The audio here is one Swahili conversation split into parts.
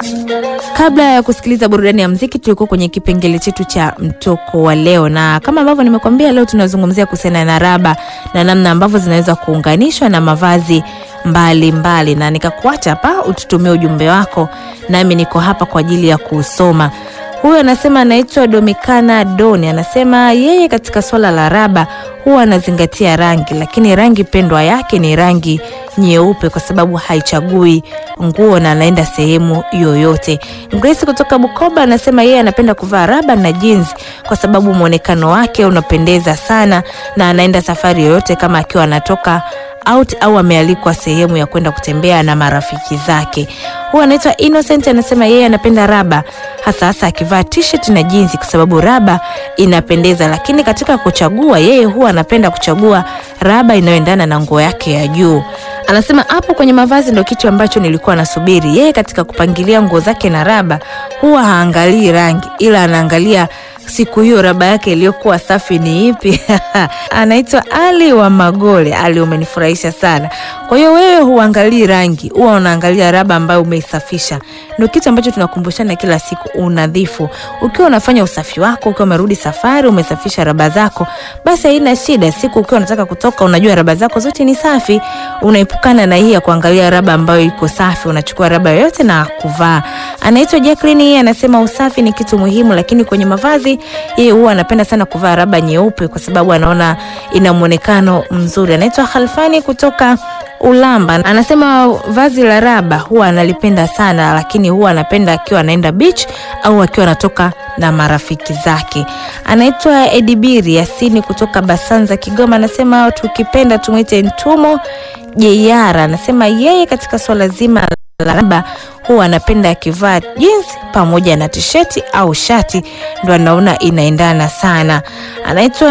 Kabla ya kusikiliza burudani ya mziki, tulikuwa kwenye kipengele chetu cha mtoko wa leo, na kama ambavyo nimekuambia, leo tunazungumzia kuhusiana na raba na namna ambavyo zinaweza kuunganishwa na mavazi mbalimbali mbali. Na nikakuacha hapa ututumie ujumbe wako, nami niko hapa kwa ajili ya kuusoma. Huyu anasema anaitwa Domikana Doni, anasema yeye katika swala la raba huwa anazingatia rangi, lakini rangi pendwa yake ni rangi nyeupe kwa sababu haichagui nguo na anaenda sehemu yoyote. Grace kutoka Bukoba anasema yeye anapenda kuvaa raba na jeans kwa sababu mwonekano wake unapendeza sana na anaenda safari yoyote kama akiwa anatoka out au amealikwa sehemu ya kwenda kutembea na marafiki zake. Huyu anaitwa Innocent anasema yeye anapenda raba hasa hasa akivaa t-shirt na jeans kwa sababu raba inapendeza, lakini katika kuchagua yeye huwa anapenda kuchagua raba inayoendana na nguo yake ya juu. Anasema hapo kwenye mavazi ndo kitu ambacho nilikuwa nasubiri. Yeye katika kupangilia nguo zake na raba huwa haangalii rangi, ila anaangalia siku hiyo raba yake iliyokuwa safi ni ipi? Anaitwa Ali wa Magole. Ali, umenifurahisha sana. Kwa hiyo wewe huangalii rangi, huwa unaangalia raba ambayo umeisafisha. Ndio kitu ambacho tunakumbushana kila siku, unadhifu. Ukiwa unafanya usafi wako, ukiwa umerudi safari, umesafisha raba zako, basi haina shida. Siku ukiwa unataka kutoka, unajua raba zako zote ni safi, unaepukana na hii ya kuangalia raba ambayo iko safi. Unachukua raba yoyote na kuvaa. Anaitwa Jacqueline, yeye anasema usafi ni kitu muhimu, lakini kwenye mavazi yeye huwa anapenda sana kuvaa raba nyeupe kwa sababu anaona ina muonekano mzuri. Anaitwa Khalfani kutoka Ulamba anasema vazi la raba huwa analipenda sana, lakini huwa anapenda akiwa anaenda beach au akiwa anatoka na marafiki zake. Anaitwa Edibiri Yasini kutoka Basanza, Kigoma, anasema tukipenda tumwite Ntumo Jeyara. Anasema yeye katika swala zima la raba huwa anapenda akivaa jeans pamoja na tisheti au shati, ndo anaona inaendana sana. Anaitwa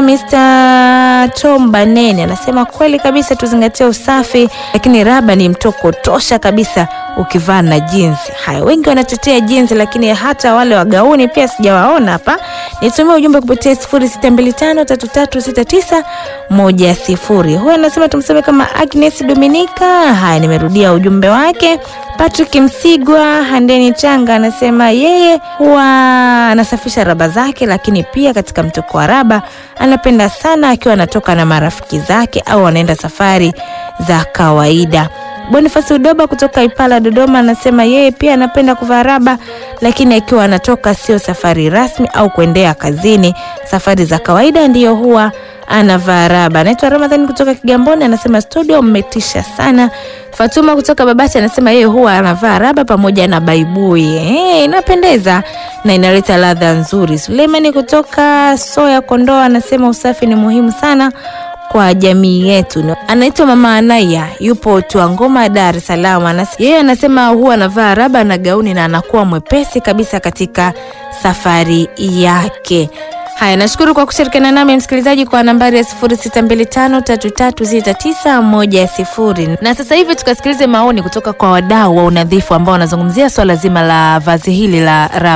Mr. Tom Banene anasema kweli kabisa, tuzingatie usafi, lakini raba ni mtoko tosha kabisa ukivaa na jeans. Haya, wengi wanatetea jeans, lakini hata wale wa gauni pia sijawaona hapa. Nitumie ujumbe kupitia 0625336910. Huyo anasema tumseme kama Agnes Dominika. Haya, nimerudia ujumbe wake. Patrick Msigwa Handeni Changa anasema yeye huwa anasafisha raba zake, lakini pia katika mtoko wa raba anapenda sana akiwa anatoka na marafiki zake au anaenda safari za kawaida. Bonifasi Udoba kutoka Ipala Dodoma anasema yeye pia anapenda kuvaa raba, lakini akiwa anatoka sio safari rasmi au kuendea kazini, safari za kawaida ndiyo huwa anavaa raba. Anaitwa Ramadhani kutoka Kigamboni anasema studio mmetisha sana. Fatuma kutoka Babati anasema yeye huwa anavaa raba pamoja na baibui. Eh, inapendeza na inaleta ladha nzuri. Suleimani kutoka Soya Kondoa anasema usafi ni muhimu sana kwa jamii yetu. Anaitwa Mama Anaya, yupo Tuangoma, Dar es Salaam. Yeye anasema huwa anavaa raba na gauni na anakuwa mwepesi kabisa katika safari yake. Haya, nashukuru kwa kushirikiana nami msikilizaji, kwa nambari ya 0625336910. Na sasa hivi tukasikilize maoni kutoka kwa wadau wa unadhifu ambao wanazungumzia swala zima la vazi hili la raba.